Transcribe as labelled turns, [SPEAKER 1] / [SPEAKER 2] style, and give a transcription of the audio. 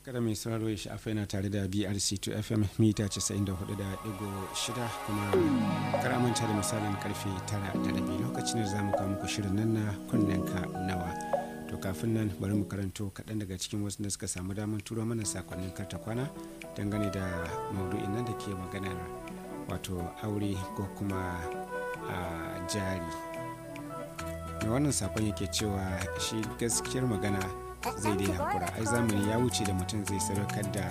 [SPEAKER 1] kada mai sauraro ya sha'afa yana tare da brc2 fm mita 94.6 kuma karamanta da misalin karfe 9 da rabi lokacin da za mu kawo muku shirin nan na kunnenka nawa to kafin nan bari mu karanto kaɗan daga cikin wasu da suka samu damar turo mana sakonnin karta kwana dangane da maudu'in nan da ke maganar wato aure ko kuma a jari mai wannan sakon yake cewa shi gaskiyar magana zai daina hakura ai zamani ya wuce da mutum zai sadaukar da